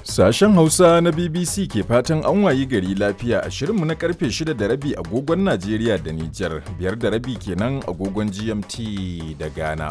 Sashen Hausa na BBC ke fatan an wayi gari lafiya a shirinmu na karfe 6 da rabi agogon Najeriya da Nijar, biyar da rabi kenan agogon GMT da Ghana.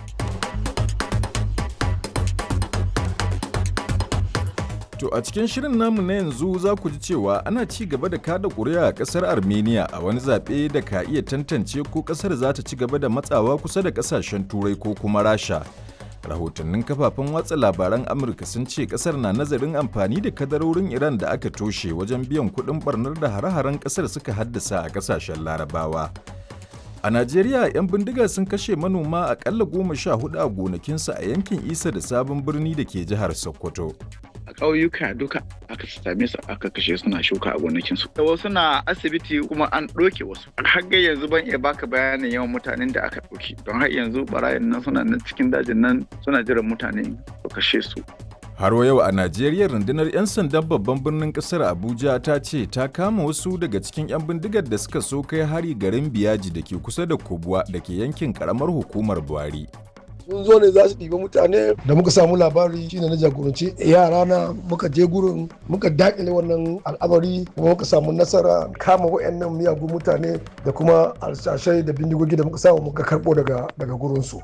To a cikin shirin namu na yanzu za ku ji cewa ana ci gaba da kada ƙuri'a a ƙasar Armenia a wani zaɓe da ka iya tantance ko ƙasar za ta ci gaba da matsawa kusa da ƙasashen Turai ko kuma Rasha. rahotannin kafafen watsa labaran amurka sun ce kasar na nazarin amfani da kadarorin iran da aka toshe wajen biyan kuɗin barnar da hare-haren kasar suka haddasa a kasashen larabawa a najeriya 'yan bindiga sun kashe manoma akalla goma sha hudu a gonakinsu a yankin isa da sabon birni da ke jihar sokoto a ƙauyuka duka aka same su aka kashe suna shuka a gonakinsu. Da wasu na asibiti kuma an ɗauke wasu. Har yanzu ban iya baka bayanin yawan mutanen da aka ɗauki. Don har yanzu barayin nan suna nan cikin dajin nan suna jiran mutane su kashe su. Har wa yau a Najeriya rundunar 'yan sandan babban birnin kasar Abuja ta ce ta kama wasu daga cikin 'yan bindigar da suka so kai hari garin Biyaji da ke kusa da Kubwa da ke yankin karamar hukumar Buhari. sun zo ne za su ɗiba mutane da muka samu labari shine na jagoranci yara na muka je gurin muka dakile wannan al'amari kuma muka samu nasara kama wayannan miyagun mutane da kuma alsashai da bindigogi da muka samu muka karɓo daga daga gurin su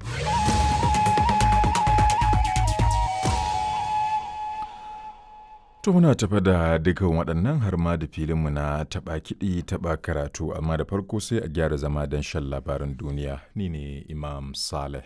To muna tafa da dukan waɗannan har ma da filinmu na taɓa kiɗi taɓa karatu amma da farko sai a gyara zama don shan labaran duniya ni ne Imam Saleh.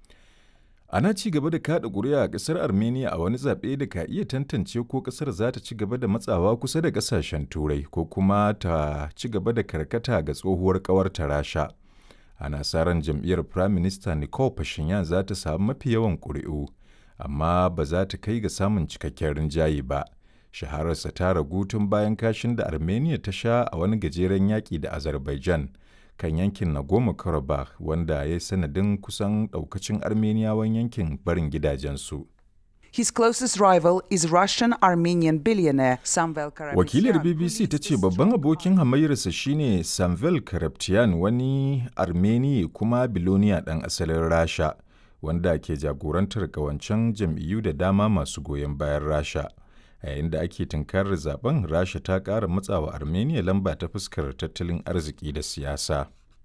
Ana ci gaba da kaɗa ƙuri'a a ƙasar Armenia a wani zaɓe da ka iya tantance ko ƙasar za ta ci gaba da matsawa kusa da ƙasashen Turai ko kuma ta ci gaba da karkata ga tsohuwar ƙawarta Rasha. Ana sa ran jam'iyyar Prime Minister Nicole Pashinyan za ta samu mafi yawan ƙuri'u, amma ba za ta kai ga samun cikakken rinjaye ba. Shahararsa ta ragu tun bayan kashin da Armenia ta sha a wani gajeren yaƙi da Azerbaijan. kan yankin Nagorno-Karabakh wanda ya yi sanadin kusan daukacin Armeniyawan yankin barin gidajensu. His closest rival is Russian Armenian billionaire Samvel Karapetyan. Wakilar BBC ta ce babban abokin hamayyarsa shine Samvel Karapetyan wani Armeni kuma biloniya ɗan asalin Rasha wanda ke jagorantar ƙawancen jam'iyyu da dama masu goyon bayan Rasha. a yayin da ake tunkarar zaben rasha ta ƙara matsawa armenia lamba ta fuskar tattalin arziki da siyasa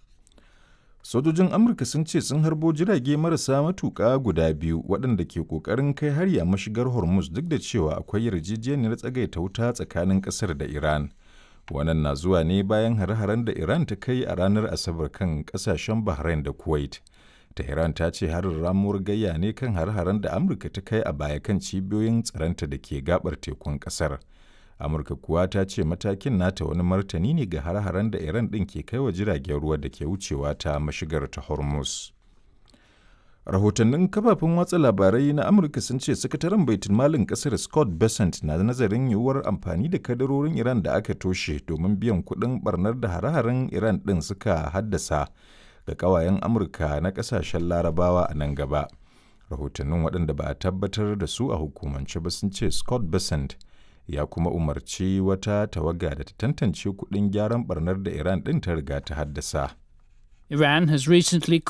sojojin amurka sun ce sun harbo jirage marasa matuƙa guda biyu waɗanda ke ƙoƙarin kai hari a mashigar hormuz duk da cewa akwai yarjejeniyar tsagaita wuta tsakanin ƙasar da iran wannan na zuwa ne bayan hare-haren da iran ta kai a ranar asabar kan ƙasashen bahrain da kuwait Tehran ta ce harin ramuwar gayya ne kan har-haren da Amurka ta kai a baya kan cibiyoyin tsaronta da ke gabar tekun kasar. Amurka kuwa ta ce matakin nata wani martani ne ga har-haren da Iran ɗin ke kai wa jiragen ruwa da ke wucewa ta mashigar ta Hormuz. Rahotannin kafafen watsa labarai na Amurka sun ce sakataren baitul malin kasar Scott Bessent na nazarin yiwuwar amfani da kadarorin Iran da aka toshe domin biyan kuɗin barnar da hare-haren Iran ɗin suka haddasa ga kawayen amurka na kasashen larabawa a nan gaba rahotannin waɗanda ba a tabbatar da su a hukumance ba sun ce scott besant ya kuma umarci wata tawaga da ta tantance kuɗin gyaran barnar da iran ɗin ta riga ta haddasa Iran has recently